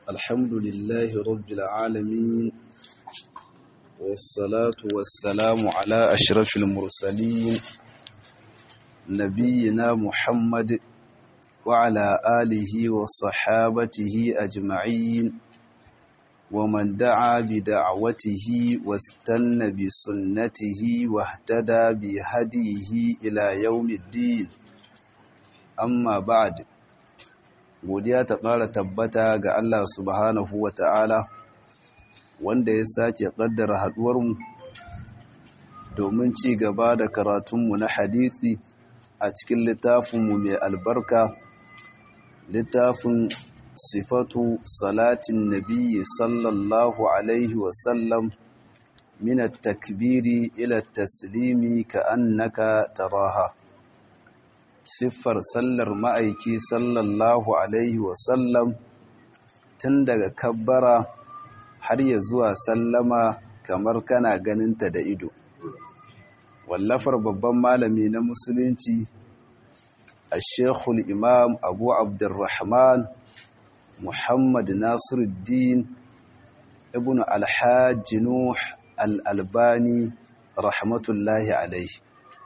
الحمد لله رب العالمين والصلاة والسلام على أشرف المرسلين نبينا محمد وعلى آله وصحابته أجمعين ومن دعا بدعوته واستنى بسنته واهتدى بهديه إلى يوم الدين amma ba'ad godiya ta ƙara tabbata ga Allah subhanahu wa ta'ala wanda ya sake ƙaddara haɗuwarmu domin ci gaba da karatunmu na hadisi a cikin littafinmu mai albarka littafin sifatu salatin nabiyyi sallallahu alaihi wasallam min at-takbiri ila at-taslimi ka annaka taraha siffar sallar ma'aiki sallallahu alaihi wasallam tun daga kabbara har ya zuwa sallama kamar kana ganinta da ido wallafar babban malami na musulunci a shekul imam abu abdurrahman muhammad nasiruddin ibn alhaji nuh al'albani rahmatullahi alaihi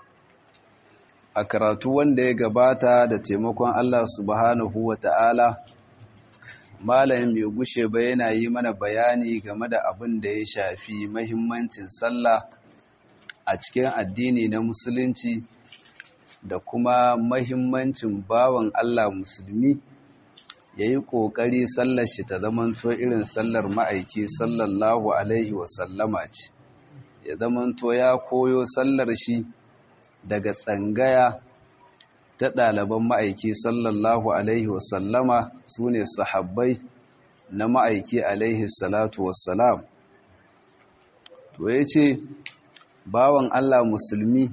a karatu wanda ya gabata da taimakon Allah subhanahu wa ta'ala malayin bai gushe ba yana yi mana bayani game da abin da ya shafi mahimmancin sallah a cikin addini na musulunci da kuma mahimmancin bawan Allah musulmi ya yi ƙoƙari sallar shi ta zamanto irin sallar ma'aiki sallallahu alaihi wasallama ce ya zamanto ya koyo sallar shi daga tsangaya ta ɗaliban ma'aiki sallallahu alaihi wasallama su ne sahabbai na ma'aiki alaihi salatu wassalam to ya ce bawan Allah musulmi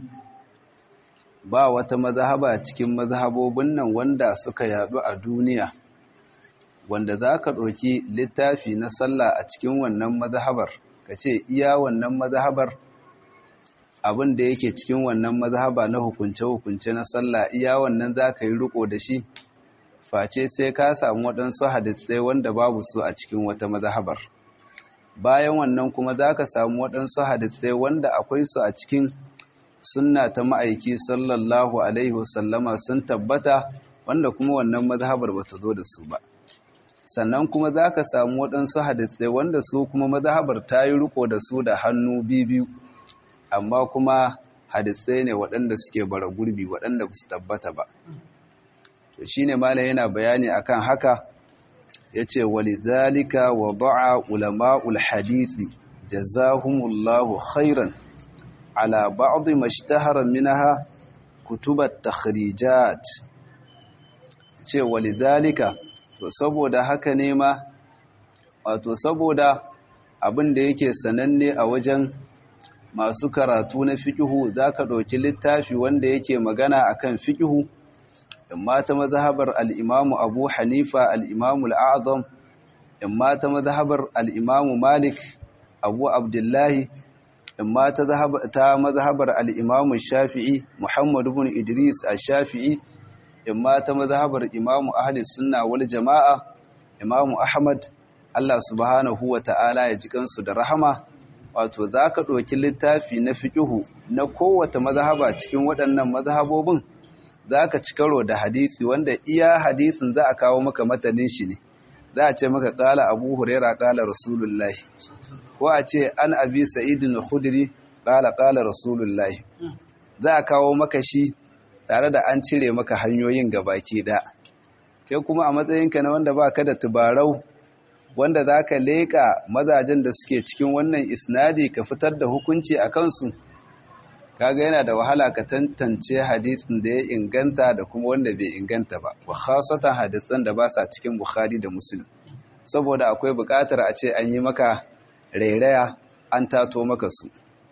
ba wata mazhaba cikin mazhabobin nan wanda suka yadu a duniya wanda za ka ɗauki littafi na sallah a cikin wannan mazhabar ka ce iya wannan mazhabar abin da yake cikin wannan mazhaba na hukunce-hukunce na sallah iya wannan za ka yi riko da shi face sai ka samu waɗansu hadisai wanda babu su a cikin wata mazhabar bayan wannan kuma za ka samu waɗansu hadisai wanda akwai su a cikin sunna ta ma'aiki sallallahu alaihi wasallama sun tabbata wanda kuma wannan mazhabar ba ta zo da su ba sannan kuma za ka samu waɗansu hadisai wanda su kuma mazhabar ta yi riko da su da hannu biyu amma kuma hadisai ne waɗanda suke bara gurbi waɗanda ba su tabbata ba to shine malam yana bayani akan haka yace walidhalika wada'a ulama'ul hadisi jazahumullahu khairan ala ba'd mashtahara minha kutubat takhrijat ce walidhalika to saboda haka ne ma wato saboda abin da yake sananne a wajen masu karatu na fikihu za ka ɗauki littafi wanda yake magana a kan fikihu imma ta mazhabar al'imamu abu hanifa al'imamu al'azam imma ta mazhabar al'imamu malik abu abdullahi imma ta mazhabar al'imamu shafi'i muhammadu bin idris a shafi'i imma ta mazhabar imamu ahli sunna wal jama'a imamu ahmad allah subhanahu wa ta'ala ya ji kansu da rahama wato za ka ɗauki littafi na fiƙihu na kowace mazhaba cikin waɗannan mazhabobin za ka ci karo da hadisi wanda iya hadisin za a kawo maka matanin shi ne za a ce maka ƙala abu huraira ƙala rasulullahi ko a ce an abi sa'idin khudri ƙala ƙala rasulullahi za a kawo maka shi tare da an cire maka hanyoyin gabaki da kai kuma a matsayinka na wanda ba ka da tubarau wanda za ka leƙa mazajen da suke cikin wannan isnadi ka fitar da hukunci a kansu kaga yana da wahala ka tantance hadisin da ya inganta da kuma wanda bai inganta ba wa khasatan hadisan da ba sa cikin bukhari da muslim saboda akwai buƙatar a ce an yi maka rairaya an tato maka su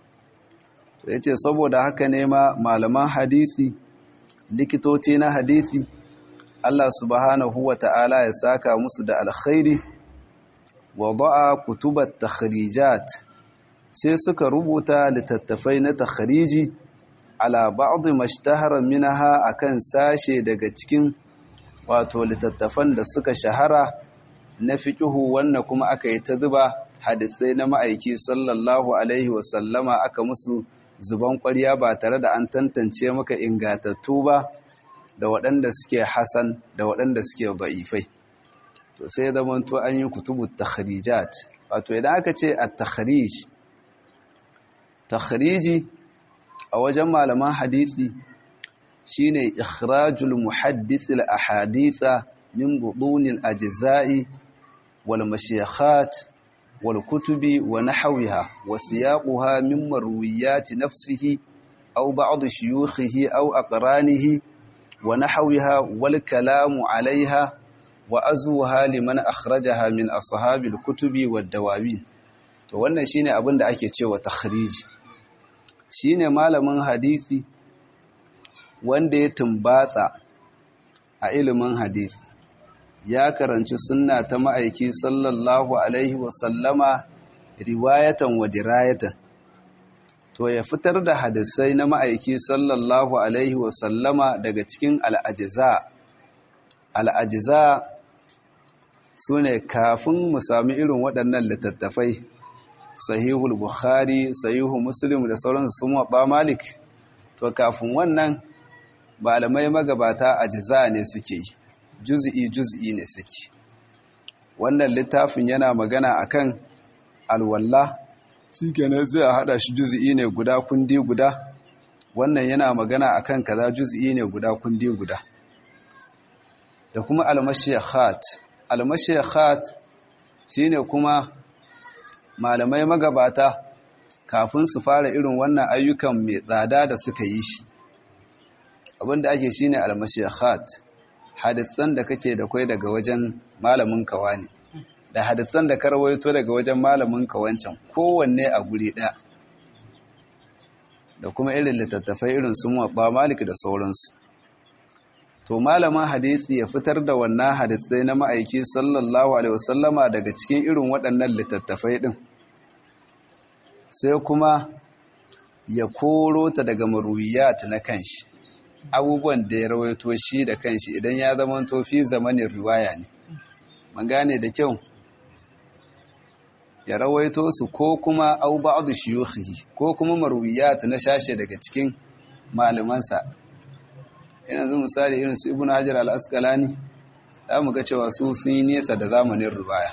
to yace saboda haka ne ma malaman hadisi likitoci na hadisi Allah subhanahu wa ta'ala ya saka musu da alkhairi wada'a kutubat takhrijat sai suka rubuta littattafai na takhriji ala ba'd mashtahara minha akan sashe daga cikin wato littattafan da suka shahara na fiƙihu wannan kuma aka yi ta zuba hadisai na ma'aiki sallallahu alaihi wasallama aka musu zuban ƙwarya ba tare da an tantance maka ingatattu ba da waɗanda suke hasan da waɗanda suke ba'ifai to sai zama to an yi kutubu takhrijat wato idan aka ce a takhrij takhriji a wajen malaman hadisi shine ikhrajul muhaddith al ahaditha min budun al ajza'i wal mashayikhat wal kutubi wa nahwiha wa siyaquha min marwiyat nafsihi aw ba'd shuyukhihi aw aqranihi wa nahwiha wal kalamu 'alayha wa azuha liman akhrajaha min ashabil kutubi wad dawawin to wannan shine abin da ake cewa takhriji shine malamin hadisi wanda ya tumbatsa a ilimin hadisi ya karanci sunna ta ma'aiki sallallahu alaihi wasallama riwayatan wa dirayatan to ya fitar da hadisai na ma'aiki sallallahu alaihi wasallama daga cikin al'ajiza al'ajiza su ne kafin mu sami irin waɗannan littattafai sahihul bukhari sahihu muslim da sauransu sun waɓa malik to kafin wannan malamai magabata ajiza ne suke yi juz'i juz'i ne suke wannan littafin yana magana akan alwalla shikenan zai hada shi juz'i ne guda kundi guda wannan yana magana akan kaza juz'i ne guda kundi guda da kuma almashiyakhat almashiyakhat shine kuma malamai magabata kafin su fara irin wannan ayyukan mai tsada da suka yi shi abinda ake shine almashiyakhat hadisan da kake da kai daga wajen malamin kawa ne da hadisan da ka rawaito daga wajen malamin kawancan kowanne a guri ɗaya da kuma irin littattafai irin su muwabba malik da sauransu to malamin hadisi ya fitar da wannan hadisai na ma'aiki sallallahu alaihi wasallama daga cikin irin waɗannan littattafai ɗin sai kuma ya koro ta daga marwiyat na kanshi abubuwan da ya rawaito shi da kanshi idan ya zama tofi zamanin riwaya ne man gane da kyau ya rawaito su ko kuma au ba'd shuyukhi ko kuma marwiyat na shashe daga cikin malamansa yanzu misali irin su ibnu hajar al-asqalani za mu ga cewa su sun yi nesa da zamanin riwaya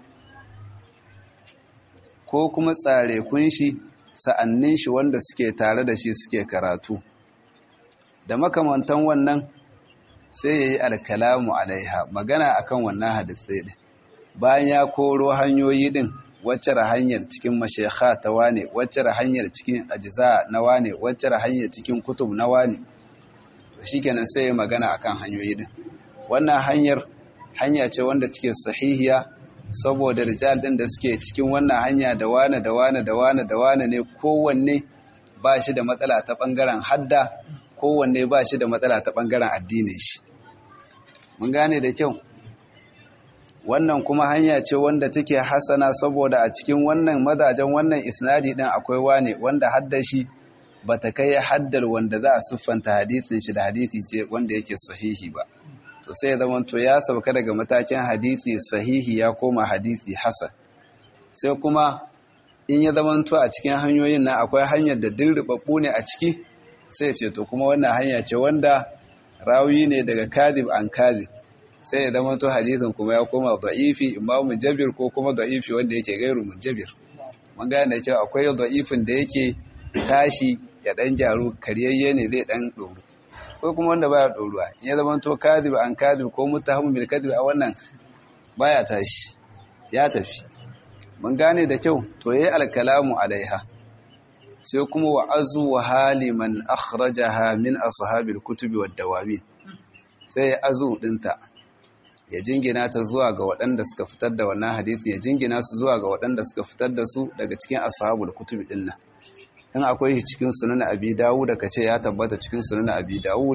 ko kuma tsare kunshi sa'annin shi wanda suke tare da shi suke karatu da makamantan wannan sai ya yi alkalamu alaiha magana akan wannan hadisai din bayan ya koro hanyoyi din wacce hanyar cikin mashekha ta wane wacce hanyar cikin ajiza na wane wacce hanyar cikin kutub na wane shikenan sai ya magana akan hanyoyi din wannan hanyar hanya ce wanda take sahihiya saboda rijal din da suke cikin wannan hanya da wane da wane da wane da wane ne kowanne ba shi da matsala ta bangaren hadda kowanne ba shi da matsala ta bangaren addinin shi mun gane da kyau wannan kuma hanya ce wanda take hasana saboda a cikin wannan mazajen wannan isnadi din akwai wane wanda hadda shi bata kai haddar wanda za a siffanta hadisin shi da hadisi ce wanda yake sahihi ba to sai zama to ya sauka daga matakin hadisi sahihi ya koma hadisi hasan sai kuma in ya zama to a cikin hanyoyin nan akwai hanyar da dirribabbu ne a ciki sai ce to kuma wannan hanya ce wanda rawi ne daga kadib an kadib sai ya zama to hadisin kuma ya koma da'ifi imma mujabir ko kuma da'ifi wanda yake gairu mujabir mun gane da cewa akwai da'ifin da yake tashi ya dan gyaru karyayye ne zai dan doru ko kuma wanda baya doruwa in ya zama to kadib an kadib ko muttahamun bil kadib a wannan baya tashi ya tafi mun gane da kyau to yayi alkalamu alaiha sai kuma wa azu wa haliman akhrajaha min ashabil kutubi wad dawabin sai ya azu dinta ya jingina ta zuwa ga waɗanda suka fitar da wannan hadisi ya jingina su zuwa ga waɗanda suka fitar da su daga cikin ashabul kutubi din nan in akwai shi cikin sunan abi dawud da kace ya tabbata cikin sunan abi dawud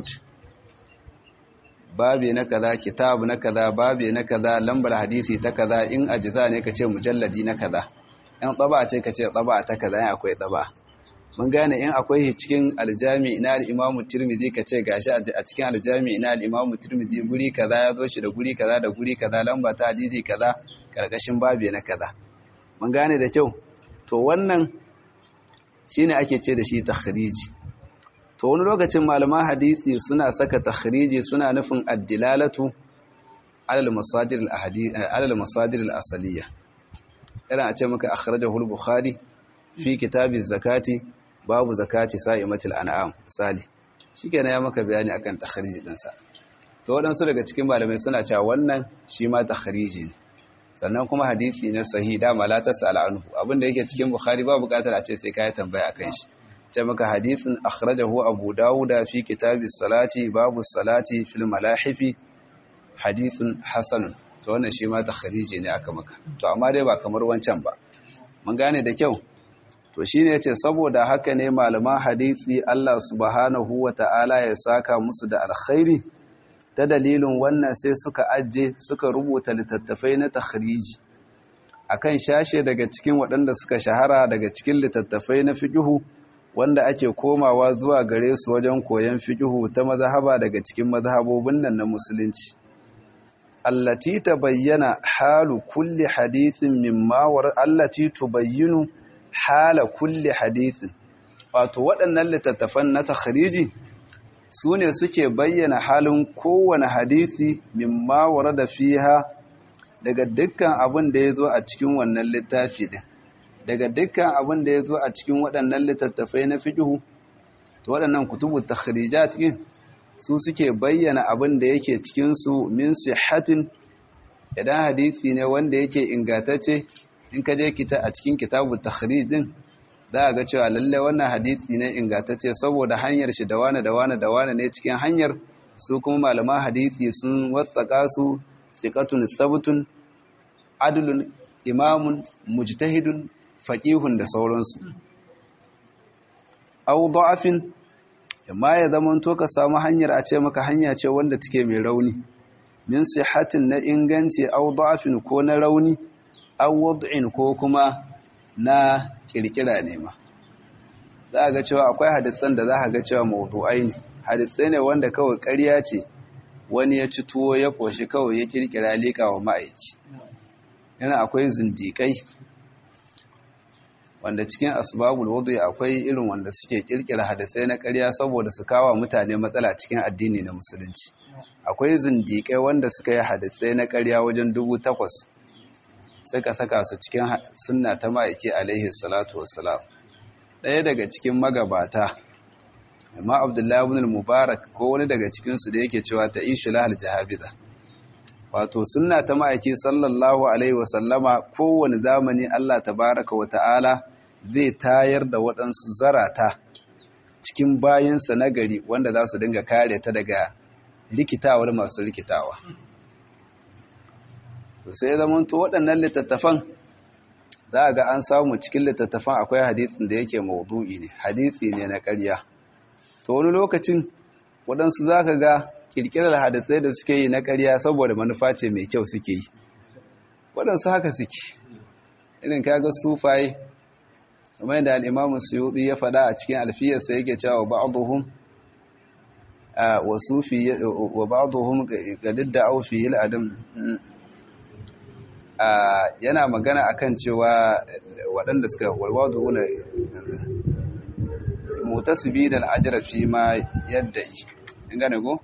babi na kaza kitab na kaza babi na kaza lambar hadisi ta kaza in ajza ne kace mujalladi na kaza in tsaba ce kace tsaba ta kaza in akwai tsaba mun gane in akwai cikin aljami na al-imamu tirmidhi ka ce gashi a cikin aljami na al-imamu tirmidhi guri kaza ya zo shi da guri kaza da guri kaza lamba ta hadisi kaza karkashin babi na kaza mun gane da kyau to wannan shine ake ce da shi takhriji to wani lokacin malaman hadisi suna saka takhriji suna nufin addilalatu alal masadir al-ahadith alal masadir al-asaliya irin a ce maka akhrajahu al-bukhari fi kitabi zakati babu zakati sa'imatil an'am misali shikenan ya maka bayani akan takhriji din sa to wadansu daga cikin malamai suna cewa wannan shi ma takhriji ne sannan kuma hadisi ne sahi da la tasal anhu abinda yake cikin bukhari ba bukatar a ce sai kai tambaya akan shi ce maka hadisin akhrajahu abu dawuda fi kitabis salati babu salati fil malahifi hadithun hasan to wannan shi ma takhriji ne aka maka to amma dai ba kamar wancan ba mun gane da kyau to shine yace saboda haka ne malaman hadisi Allah subhanahu wata'ala ya saka musu da alkhairi ta dalilin wannan sai suka ajje suka rubuta littattafai na takhriji akan shashe daga cikin waɗanda suka shahara daga cikin littattafai na fiqhu wanda ake komawa zuwa gare su wajen koyon fiqhu ta mazhaba daga cikin mazhabobin nan na musulunci allati tabayyana halu kulli hadithin mimma war allati tubayyinu hala kulli hadithin wato waɗannan littattafan na takhriji su ne suke bayyana halin kowane hadisi mimma warada fiha daga dukkan abin da ya zo a cikin wannan littafi din daga dukkan abin da ya zo a cikin waɗannan littattafai na fiqhu to waɗannan kutubu takhrijat din su suke bayyana abin da yake cikin su min sihhatin idan hadisi ne wanda yake ingantacce in ka je kita a cikin kitabu takhrij din za a ga cewa lalle wannan hadisi ne ingantacce saboda hanyar shi da wane da wane da wane ne cikin hanyar su kuma malaman hadisi sun watsaka su siqatun sabtun adlun imamun mujtahidun faqihun da sauransu aw da'afin amma ya zaman to ka samu hanyar a ce maka hanya ce wanda take mai rauni min sihatin na inganci aw da'afin ko na rauni aw wad'in ko kuma na kirkira ne ma za a ga cewa akwai hadisan da za a ga cewa mawdu'ai ne hadisai ne wanda kawai ƙarya ce wani ya ci tuwo ya ƙoshi kawai ya kirkira liƙa wa ma'aiki yana akwai zindiƙai wanda cikin asbabul wudu akwai irin wanda suke kirkira hadisai na ƙarya saboda su kawo mutane matsala cikin addini na musulunci akwai zindiƙai wanda suka yi hadisai na ƙarya wajen dubu takwas suka saka su cikin sunna ta ma'aiki alaihi salatu wassalam ɗaya daga cikin magabata amma abdullahi ibn mubarak ko wani daga cikinsu da yake cewa ta ishu lahal jahabida wato sunna ta ma'aiki sallallahu alaihi wasallama kowane zamani Allah tabaraka wa ta'ala zai tayar da waɗansu zarata cikin bayinsa na gari wanda za su dinga kare ta daga rikitawar masu rikitawa sai zamanto waɗannan littattafan za a ga an samu cikin littattafan akwai hadisin da yake maudu'i ne hadisi ne na ƙarya to wani lokacin waɗansu za ka ga ƙirƙirar hadisai da suke yi na ƙarya saboda manufa ce mai kyau suke yi waɗansu haka suke irin kaga sufaye kamar yadda al'imamun suyuɗi ya faɗa a cikin alfiyarsa yake cewa ba'aduhum wa ba'aduhum ga didda aufi adam yana magana akan cewa waɗanda suka walwado wuna mutasibi da al'ajira fi ma yadda yi in gane go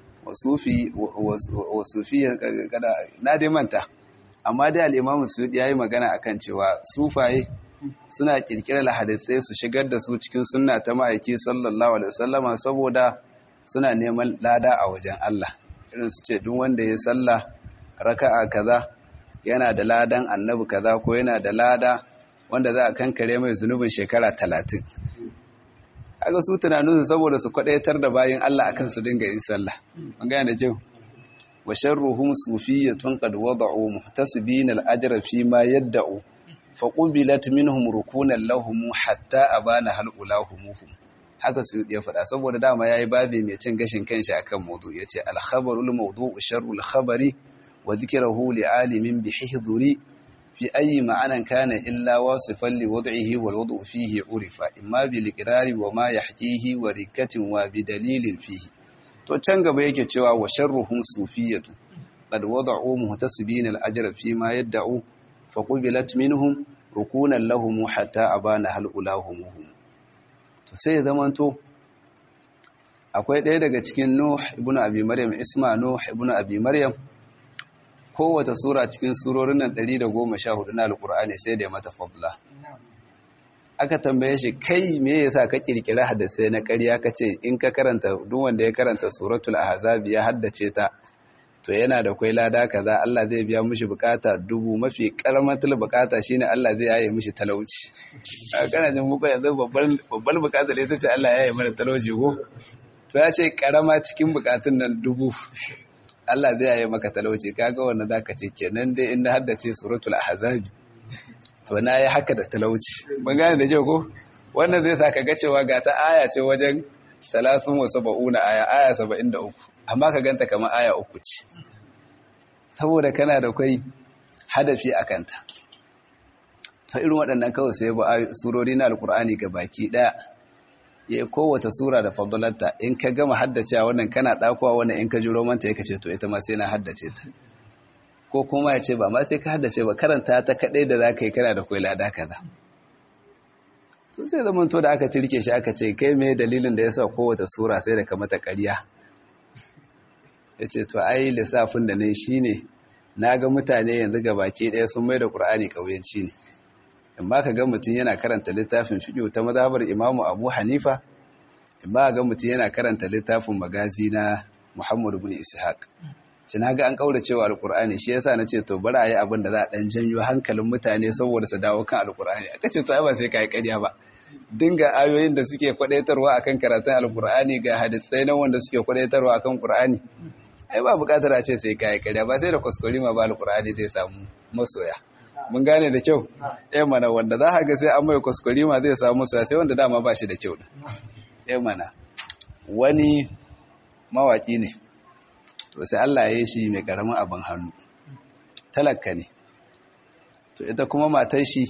wasufi kada na dai manta amma dai al'imamu su ya yi magana akan cewa sufaye suna kirkirar hadisai su shigar da su cikin sunna ta ma'aiki sallallahu alaihi wasallama saboda suna neman lada a wajen Allah irin su ce duk wanda ya sallah raka'a kaza yana da ladan annabi kaza ko yana da lada wanda za a kankare mai zunubin shekara talatin haka su tunaninsu saboda su kwadaitar da bayan Allah akan su dinga yin sallah an gane da kyau wa sharruhum sufiyyatun qad wada'u muhtasibin al-ajra fi ma yadda'u fa qubilat minhum rukunan lahum hatta abana hal ulahumuhum haka su ya faɗa saboda dama yayi babi mai cin gashin kanshi akan mawdu yace al-khabarul mawdu'u sharrul khabari wa dhikrahu li'alimin bihihdhuri fi ayi ma'anan kana illa wasifan li wad'ihi wal wad'u fihi urifa imma bil iqrari wa ma yahkihi wa rikatin wa bi dalilin fihi to can gaba yake cewa wa sharruhum sufiyatu qad wada'u muhtasibina al ajra fi ma yad'u fa qubilat minhum rukunan lahum hatta abana hal ulahum to sai zamanto akwai ɗaya daga cikin Nuh ibn Abi Maryam Isma Nuh ibn Abi Maryam kowace sura cikin surorin nan 114 na Alƙur'ani sai da ya mata fadla aka tambaye shi kai me yasa ka kirkira hadisai na ƙarya kace in ka karanta duk wanda ya karanta suratul ahzab ya haddace ta to yana da kwai lada kaza Allah zai biya mishi bukata dubu mafi karamatul bukata shine Allah zai yaye mishi talauci a kana jin muku yanzu babban babbar bukata ne tace Allah ya yaye mana talauci ko to ya ce karama cikin bukatun nan dubu Allah zai yaye maka talauci kaga wannan zaka ce kenan dai in na haddace suratul ahzab to na yi haka da talauci mun gane da kyau ko wannan zai sa ka ga cewa ga ta aya ce wajen 30 aya aya 73 amma ka ganta kamar aya uku ce saboda kana da kai hadafi a kanta ta irin waɗannan kawai sai ba surori na alkur'ani ga baki ɗaya ya yi kowace sura da fadlanta in ka gama haddace wannan kana ɗakuwa wannan in ka ji romanta ya kace to ita ma sai na haddace ta ko kuma ya ce ba ma sai ka haddace ba karanta ta kaɗai da za ka yi kana da kwai lada kaza to sai zaman to da aka tirke shi aka ce kai me dalilin da ya sa kowace sura sai da ka mata ƙarya ya ce to ai lissafin da ne shi ne na ga mutane yanzu ga baki ɗaya sun mai da ƙur'ani ƙauyenci ne in ba ka ga mutum yana karanta littafin fiƙo ta mazabar imamu abu hanifa in ba ga mutum yana karanta littafin magazi na muhammadu bin ishaq shi na ga an ƙaurace wa alƙur'ani shi yasa na ce to bari a yi abin da za a ɗan janyo hankalin mutane saboda su dawo kan alƙur'ani aka ce to ai ba sai ka yi ƙarya ba dinga ayoyin da suke kwadaitarwa akan karatun alƙur'ani ga hadisai na wanda suke kwadaitarwa akan ƙur'ani ai ba bukatar a ce sai kayi karya ba sai da kuskure ma ba alkur'ani zai samu masoya mun gane da kyau eh mana wanda za ka ga sai an mai kuskure ma zai samu masoya sai wanda dama ba shi da kyau eh mana wani mawaki ne to sai Allah ya yi shi mai karamin abin hannu talakka ne to ita kuma matar shi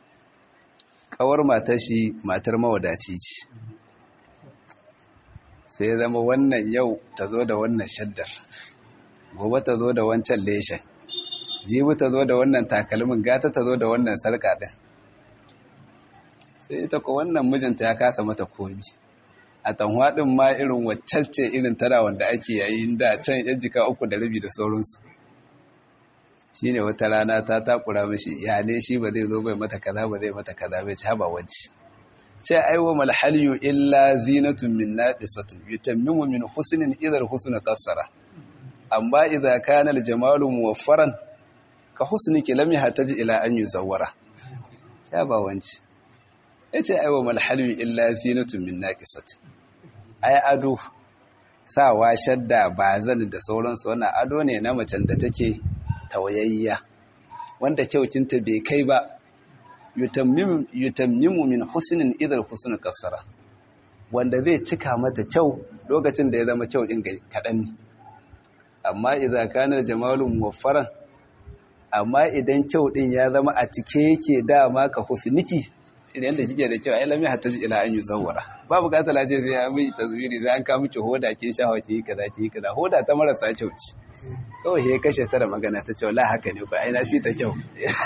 kawar matar shi matar mawadaci ce sai zama wannan yau ta zo da wannan shaddar gobe ta zo da wancan leshen jibi ta zo da wannan takalmin gata ta zo da wannan sarka ɗin sai ita ko wannan mijinta ya kasa mata komi a tanwaɗin ma irin wacce irin tara wanda ake yayin da can yan jika uku da rabi da sauransu shi ne wata rana ta takura mashi ya ne shi ba zai zo bai mata kaza ba zai mata kaza bai ci haba wajji ce aiwa malhaliyu illa zinatun min naqisatun yutammimu min husnin idhar husna qassara amma idza kana aljamalu muwaffaran ka husniki lam yahtaji ila an yuzawwara sai ba wanci yace aiwa malhaliyu illa zinatun min naqisatun ai ado sawa shadda bazan da sauransu wannan ado ne na macen da take tawayayya wanda kyaucinta bai kai ba yutammimu min husnin idar husnin kasara wanda zai cika mata kyau lokacin da ya zama kyau din kaɗan ne amma idan kanar jamalun muwaffaran amma idan kyau din ya zama a cike yake dama ka husniki idan da kike da kyau ai lami hatta ila an yuzawwara ba bukatar laje sai ya miji tazwiri sai an ka miki hoda kin shawa ki kaza ki kaza hoda ta marasa kyau ce kawai he kashe ta da magana ta ce wallahi haka ne ko ai na fi ta kyau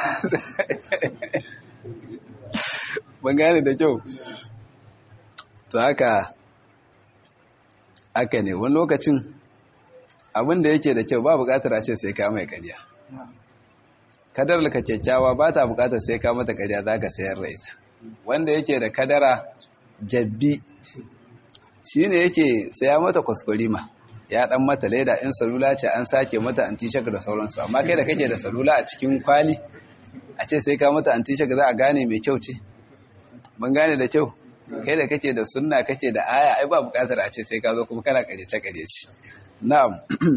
ban gane da kyau to haka haka ne wani lokacin abin da yake da kyau ba bukatar a ce sai ka mai kariya kadar ka kyakkyawa ba ta bukatar sai ka mata kariya za ka sayar da ita wanda yake da kadara jabbi shi ne yake saya mata kwaskwarima ya dan mata leda in salula ce an sake mata antishak da sauransu amma kai da kake da salula a cikin kwali a ce sai ka mata antishak za a gane mai kyau ce mun gane da kyau kai da kake da sunna kake da aya ai ba bukatar a ce sai ka zo kuma kana karece karece na'am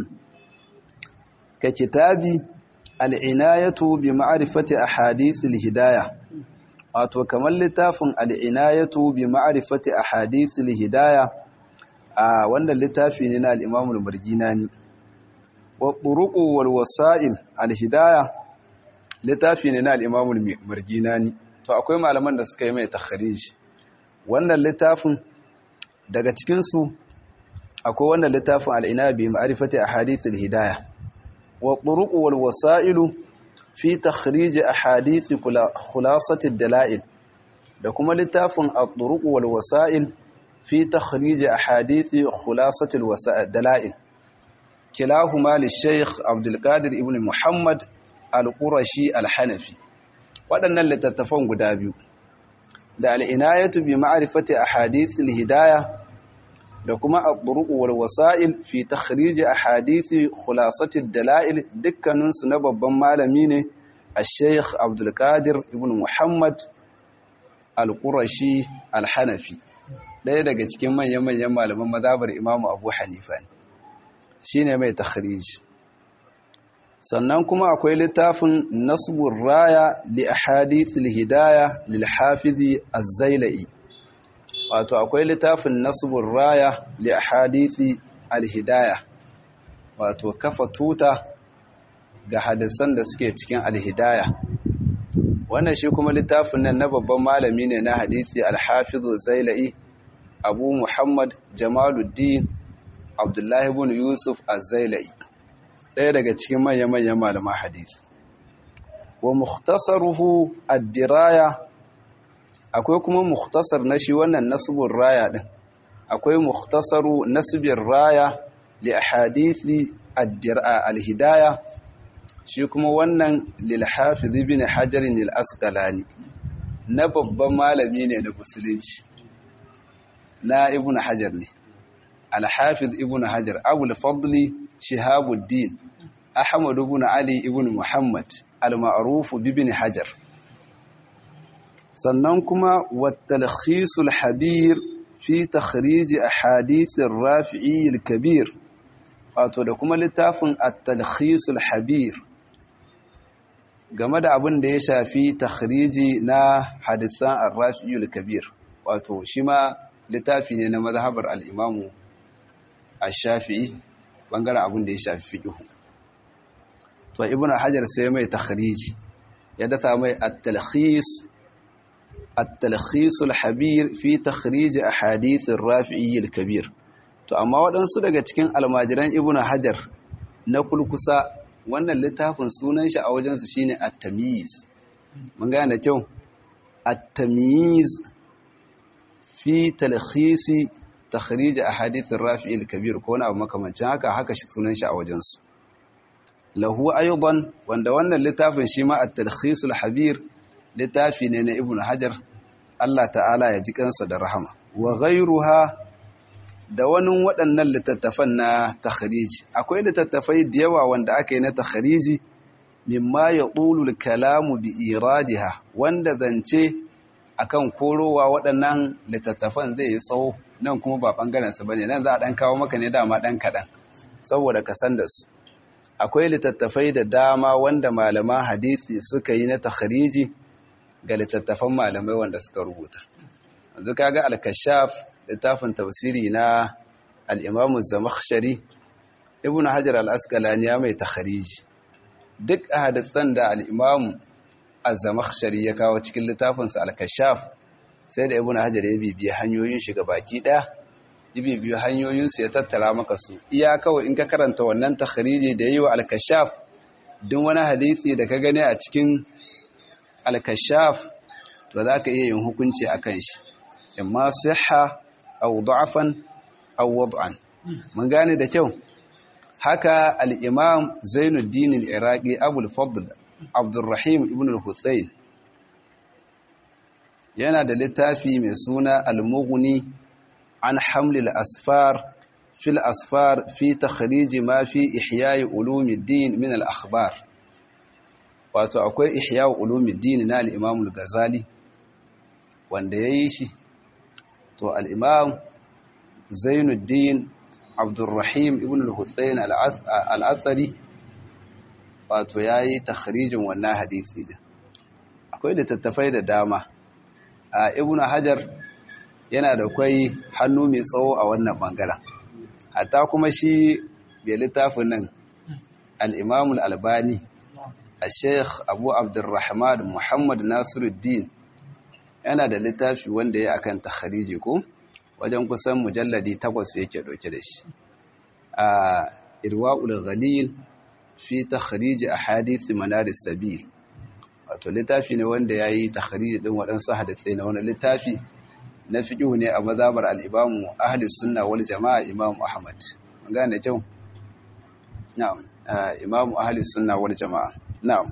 ka kitabi al'inayatu bi ma'rifati ahadith al-hidayah wato kamar littafin al'inayatu bi ma'rifati ahadith al-hidayah a wanda littafi ne na al-Imam al-Marginani wa turuqu wal wasa'il al-hidayah littafi ne na al'imamul marginani to akwai malaman da suka yi mai takhariji wannan littafin daga cikinsu akwai wannan littafin al'inabi ma'arifati a hadithin hidaya wa ƙuruƙu wal wasa'ilu fi takhariji a hadithi khulasatin dala'il da kuma littafin a ƙuruƙu wal wasa'il fi takhariji a hadithi khulasatin dala'il kilahuma lishaykh abdulkadir ibn muhammad al-qurashi al-hanafi waɗannan littattafan guda biyu da al'inayatu bi ma'arifati ahadith al-hidaya da kuma at-turuq wal wasa'il fi takhrij ahadith khulasati ad-dala'il dukkanin su na babban malami ne al-sheikh abdul qadir ibn muhammad al-qurashi al-hanafi ɗaya daga cikin manyan manyan malaman mazhabar imamu abu hanifa ne shine mai takhrij sannan kuma akwai littafin nasbur raya li ahadith hidaya lil hafizi az-zailai wato akwai littafin nasbur raya li ahadith al-hidaya wato kafa tuta ga hadisan da suke cikin al-hidaya wannan shi kuma littafin nan na babban malami ne na hadisi al-hafiz az-zailai abu muhammad jamaluddin abdullahi ibn yusuf az-zailai ɗaya daga cikin manya-manyan malaman hadisi wa mukhtasaruhu ad-diraya akwai kuma mukhtasar na shi wannan nasbur raya din akwai mukhtasaru nasbir raya li ahadithi al-hidaya shi kuma wannan lil hafiz ibn hajar al-asqalani na babban malami ne na musulunci na ibn hajar ne al-hafiz ibn hajar abul fadli shihabuddin ahmad ibn ali ibn muhammad al-ma'ruf ibn hajar sannan kuma wat-talkhis al-habir fi takhrij ahadith ar-rafi'i al-kabir wato da kuma littafin at-talkhis al-habir game da abin da ya shafi takhriji na hadisan ar-rafi'i al-kabir wato shi ma littafi ne na mazhabar al-imamu ash-shafi'i bangaren abin da ya shafi fiqhu to ibn hajar sai mai takhriji ya data mai at-talkhis at-talkhis al-habir fi takhrij ahadith ar-rafi'i al-kabir to amma waɗansu daga cikin almajiran ibn hajar na kulkusa wannan littafin sunan shi a wajen su shine at-tamyiz mun ga da kyau at-tamyiz fi talkhis takhrij ahadith ar-rafi'i al-kabir ko wani abu makamancin haka haka shi sunan shi a wajen su lahu aidan wanda wannan littafin shi ma at-talkhis al-habir littafi ne na ibnu hajar Allah ta'ala ya ji kansa da rahama wa ghayruha da wani waɗannan littattafan na takhriji akwai littattafai da yawa wanda aka yi na takhriji mimma yaqulu al-kalamu bi iradiha wanda zance akan korowa waɗannan littattafan zai yi tsawo nan kuma ba bangaren sa bane nan za a dan kawo maka ne dama dan kadan saboda ka san da su akwai littattafai da dama wanda malaman hadisi suka yi na takhariji ga littattafan malamai wanda suka rubuta yanzu kaga al-kashaf littafin tafsiri na al-imam az-zamakhshari ibnu hajar al-asqalani ya mai takhariji duk hadisan da al-imam az-zamakhshari ya kawo cikin littafin sa al-kashaf sai da ibnu hajar ya bibiye hanyoyin shiga baki daya ibi biyu hanyoyinsu ya tattara maka su iya kawai in ka karanta wannan takhriji da yi wa al-kashaf duk wani hadisi da ka gani a cikin al-kashaf to za ka iya yin hukunci a kan shi imma siha aw da'fan aw wad'an mun gane da kyau haka al-imam Zainuddin al-Iraqi Abul Fadl Abdurrahim ibn al-Husayn yana da littafi mai suna al-Mughni عن حمل الأسفار في الأسفار في تخريج ما في إحياء علوم الدين من الأخبار wato akwai ihya ulumuddin na al-Imam al-Ghazali wanda yayi shi to al-Imam Zainuddin Abdurrahim ibn al-Husayn al-Athari wato yayi takhrijin wannan hadisi din akwai littattafai da dama Ibn Hajar yana da kwai hannu mai tsawo a wannan bangaren hatta kuma shi bai littafin nan al'imamul albani a sheikh abu abdurrahman muhammad nasiruddin yana da littafi wanda ya akan takhariji ko wajen kusan mujalladi takwas yake ɗauke da shi a irwa'ul ghalil fi takhariji ahadith manaris sabil wato littafi ne wanda yayi takhariji din waɗansu hadisai na wani littafi na fiqhu ne a mazhabar al-imamu ahli sunna wal jamaa imam ahmad mun gane kyau na'am imamu ahli sunna wal jamaa na'am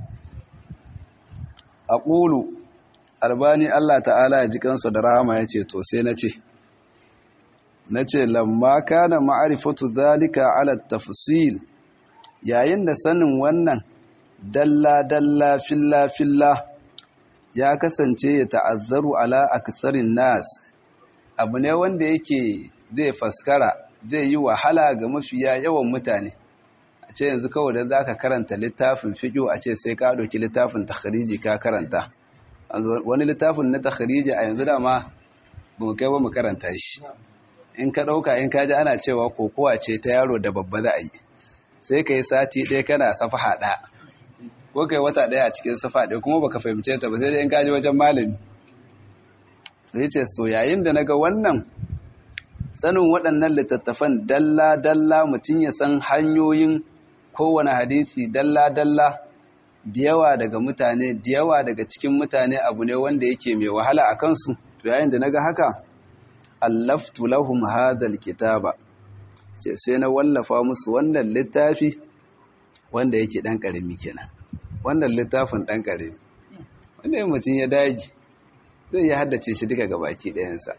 aqulu albani Allah ta'ala ya ji kansa da rahama yace to sai nace nace lamma kana ma'rifatu zalika ala tafsil yayin da sanin wannan dalla dalla filla filla ya kasance ya ta'azzaru ala aktharin nas abu ne wanda yake zai faskara zai yi wahala ga mafiya yawan mutane a ce yanzu kawai da zaka karanta littafin fiqh a ce sai ka ɗauki littafin takhriji ka karanta wani littafin na takhriji a yanzu dama ba mu kai ba mu karanta shi in ka ɗauka in ka ji ana cewa kokowa ce ta yaro da babba za a yi sai ka yi sati ɗaya kana safaha ɗaya ko kai wata ɗaya a cikin safa ɗaya kuma baka fahimce ta ba sai dai in ka ji wajen malami sai ce so yayin da naga wannan sanin waɗannan littattafan dalla-dalla mutum ya san hanyoyin kowane hadisi dalla-dalla da yawa daga mutane da yawa daga cikin mutane abu ne wanda yake mai wahala a kansu to yayin da naga haka allaftu lahum hadal kitaba ce sai na wallafa musu wannan littafi wanda yake dan karami kenan wannan littafin dan karami wanda mutum ya dage zai yi haddace shi duka gabaki ɗayansa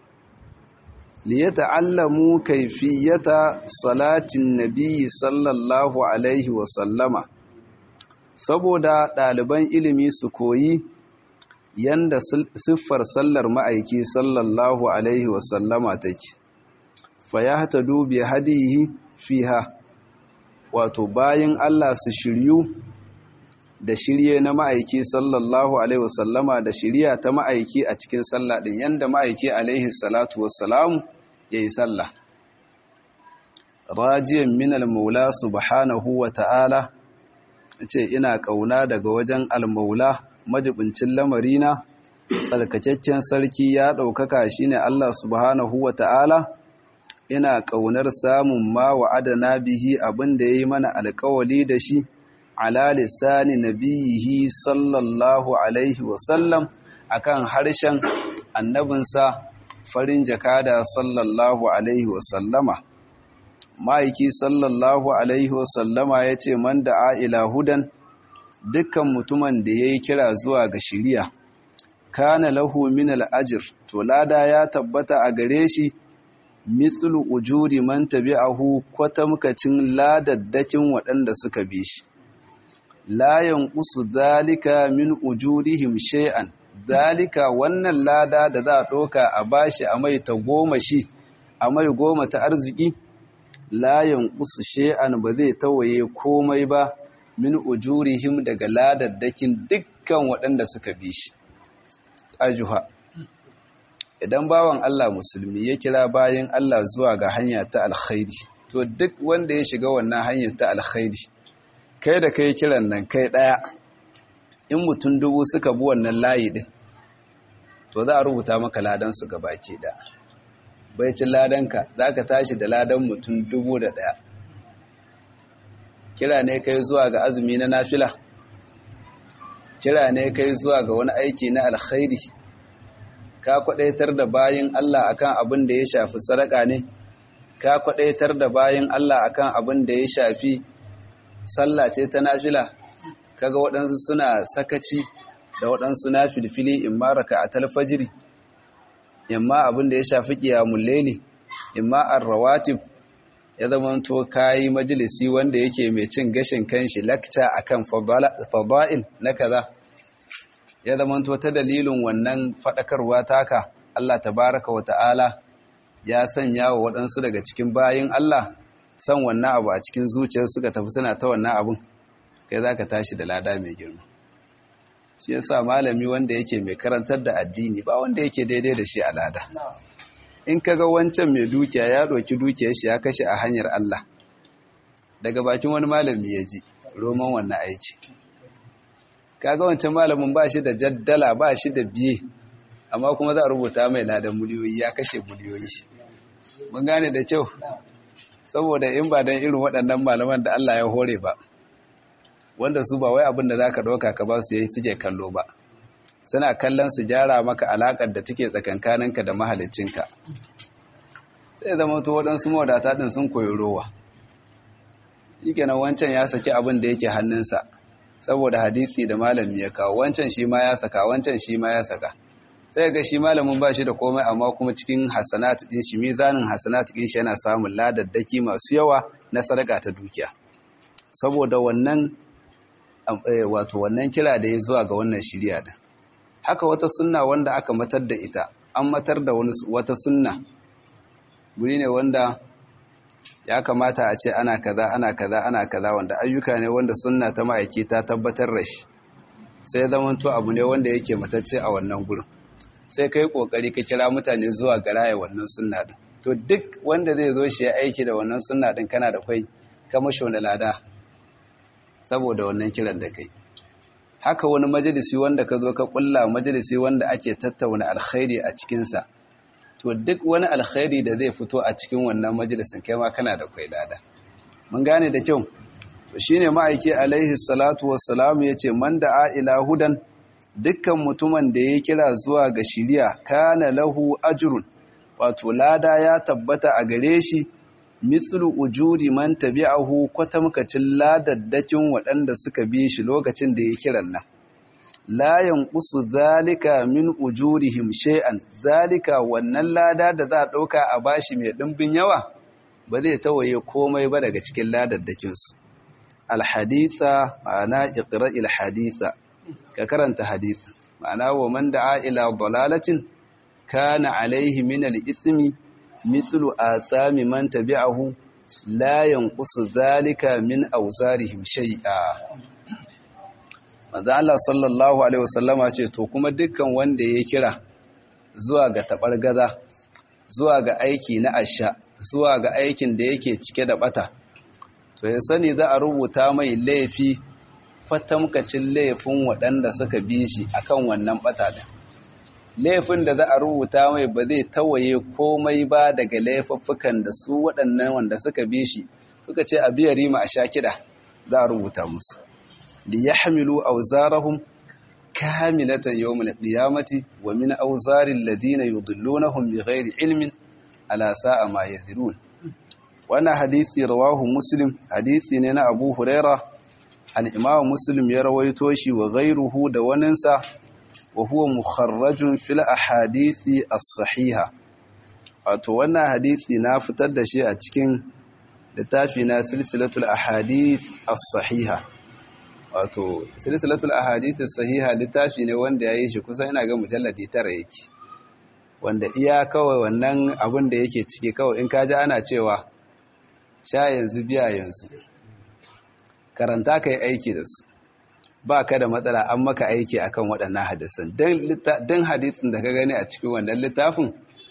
liyata'allamu kaifiyata salatin nabiyyi sallallahu alaihi wa sallama saboda ɗaliban ilimi su koyi yanda siffar sallar ma'aiki sallallahu alaihi wa sallama take fa yahtadu bi hadihi fiha wato bayan Allah su shiryu da shirye na ma'aiki sallallahu alaihi wa sallama da shirya ta ma'aiki a cikin sallah din yanda ma'aiki alaihi salatu wassalamu ya yi sallah rajiyan minal maula subhanahu wa ta'ala ce ina ƙauna daga wajen almaula majibincin lamarina tsarkakakken sarki ya ɗaukaka shi ne Allah subhanahu wa ta'ala ina ƙaunar samun ma wa'adana bihi abin da ya yi mana alkawali da shi ala lissani nabiyihi sallallahu alaihi wasallam akan harshen annabinsa farin jakada sallallahu alaihi wasallama ma'aiki sallallahu alaihi wasallama ya ce man da a'ila hudan dukkan mutumin da ya yi kira zuwa ga shiriya kana lahu min al'ajir to lada ya tabbata a gare shi mithlu ujuri man tabi'ahu kwatamkacin ladaddakin waɗanda suka bi shi la yanqusu zalika min ujurihim shay'an zalika wannan lada da za a ɗoka a bashi a mai ta goma shi a mai goma ta arziki layan ƙusu she'an ba zai tawaye komai ba min ujurihim daga ladaddakin dukkan waɗanda suka bi shi ajuha idan bawan Allah musulmi ya kira bayan Allah zuwa ga hanya ta alkhairi to duk wanda ya shiga wannan hanyar ta alkhairi kai da kai kiran nan kai ɗaya in mutum dubu suka bi wannan layi din to za a rubuta maka ladansu ga baki da baicin ladanka za ka tashi da ladan mutum dubu da ɗaya kira ne kai zuwa ga azumi na nafila kira ne kai zuwa ga wani aiki na alkhairi ka kwadaitar da bayin Allah akan abin da ya shafi sadaka ne ka kwadaitar da bayin Allah akan abin da ya shafi sallah ce ta nafila kaga waɗansu suna sakaci da waɗansu na filfili in ma raka a talfajiri in ma abin da ya shafi ƙiyamun laili in ma arrawatib ya zama to kayi majalisi wanda yake mai cin gashin kanshi lakta akan fada'il na kaza ya zama to ta dalilin wannan faɗakarwa taka Allah tabaraka wa ta'ala ya sanya wa waɗansu daga cikin bayin Allah san wannan abu a cikin zuciyar suka tafi suna ta wannan abun kai za ka tashi da lada mai girma shi yasa malami wanda yake mai karantar da addini ba wanda yake daidai da shi a lada in kaga wancan mai dukiya ya ɗauki dukiyar shi ya kashe a hanyar Allah daga bakin wani malami ya ji roman wannan aiki kaga wancan malamin ba shi da jaddala ba shi da biye amma kuma za a rubuta mai ladan miliyoyi ya kashe miliyoyi mun gane da kyau saboda in ba don irin waɗannan malaman da Allah ya hore ba wanda su ba wai abin da za ka ɗauka ka ba su yi suke kallo ba suna kallon su gyara maka alaƙar da take tsakankaninka da mahalicinka sai zama to waɗansu mawadata ɗin sun koyi rowa yake nan wancan ya saki abin da yake hannunsa saboda hadisi da malami ya kawo wancan shi ma ya saka wancan shi ma ya saka sai ga shi malamin ba shi da komai amma kuma cikin hasanat ɗin shi mizanin hasanat ɗin shi yana samun ladaddaki masu yawa na sadaka ta dukiya saboda wannan wato wannan kira da ya zuwa ga wannan shirya da haka wata sunna wanda aka matar da ita an matar da wata sunna guri ne wanda ya kamata a ce ana kaza ana kaza ana kaza wanda ayyuka ne wanda sunna ta ma'aiki ta tabbatar da shi sai zamanto abu ne wanda yake matacce a wannan gurin sai kai kokari ka kira mutane zuwa ga raya wannan sunna din to duk wanda zai zo shi ya aiki da wannan sunna din kana da kai kamashi wani lada saboda wannan kiran da kai haka wani majalisi wanda ka zo ka kulla majalisi wanda ake tattauna alkhairi a cikinsa to duk wani alkhairi da zai fito a cikin wannan majalisin kai ma kana da kwai lada mun gane da kyau to shine ma'aiki alaihi salatu wassalamu yace man da'a ila hudan dukkan mutumin da ya kira zuwa ga shiriya kana lahu ajrun wato lada ya tabbata a gare shi mithlu ujuri man tabi'ahu kwatamkacin ladaddakin waɗanda suka bi shi lokacin da ya kiran nan la yanqusu zalika min ujurihim shay'an zalika wannan lada da za a dauka a bashi mai dimbin yawa ba zai tawaye komai ba daga cikin ladaddakin su alhaditha ma'ana iqra'il haditha ka karanta hadith ma'ana wa man da'a ila dalalatin kana alaihi min al-ithmi mithlu athami man tabi'ahu la yanqusu zalika min awzarihim shay'a manzo Allah sallallahu alaihi wasallama ce to kuma dukkan wanda ya kira zuwa ga tabargaza zuwa ga aiki na asha zuwa ga aikin da yake cike da bata to ya sani za a rubuta mai laifi fatamkacin laifin waɗanda suka bi shi akan wannan bata din laifin da za a rubuta mai ba zai tawaye komai ba daga laifuffukan da su waɗannan wanda suka bi shi suka ce a biya rima a sha kiɗa za a rubuta musu liyahmilu awzarahum kamilatan yawmal qiyamati wa min awzaril ladina yudillunahum bighairi ilmin ala sa'a ma yazirun wannan hadisi rawahu muslim hadisi ne na Abu Huraira al-Imam Muslim ya rawaito shi wa ghairuhu da waninsa wa huwa mukharrajun fil ahadithi as-sahiha wato wannan hadisi na fitar da shi a cikin littafi na silsilatul ahadith as-sahiha wato silsilatul ahadith sahiha littafi ne wanda yayi shi kusan ina ga mujalladi tara yake wanda iya kawai wannan abin da yake ciki kawai in kaji ana cewa sha yanzu biya yanzu karanta kai aiki da su ba ka da matsala an maka aiki akan waɗannan hadisan don hadisin da ka gani a cikin wannan littafin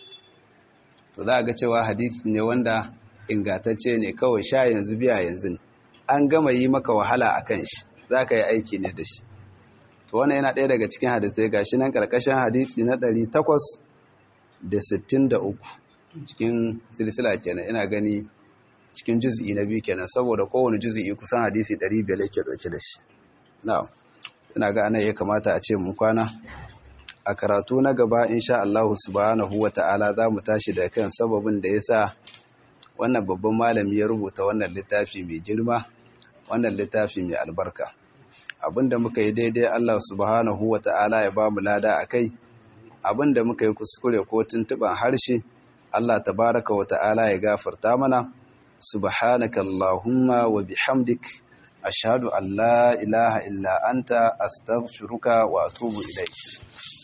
to za a ga cewa hadisi ne wanda ingantacce ne kawai sha yanzu biya yanzu ne an gama yi maka wahala a kan shi za ka yi aiki ne da shi to wannan yana ɗaya daga cikin hadisai ga shi nan ƙarƙashin hadisi na ɗari takwas da sittin da uku cikin silsila kenan ina gani cikin juz'i na biyu kenan saboda kowane juz'i kusan hadisi ɗari biyar yake ɗauke da shi na'am ina ga anan ya kamata a ce mu kwana a karatu na gaba insha Allah subhanahu wata'ala za mu tashi da kan sababin da yasa wannan babban malami ya rubuta wannan littafi mai girma wannan littafi mai albarka abinda muka yi daidai Allah subhanahu wata'ala ya ba mu lada akai abinda muka yi kuskure ko tuntuban harshe Allah tabaraka wata'ala ya gafarta mana subhanaka allahumma wa bihamdik ashhadu an la ilaha illa anta astaghfiruka wa atubu ilayk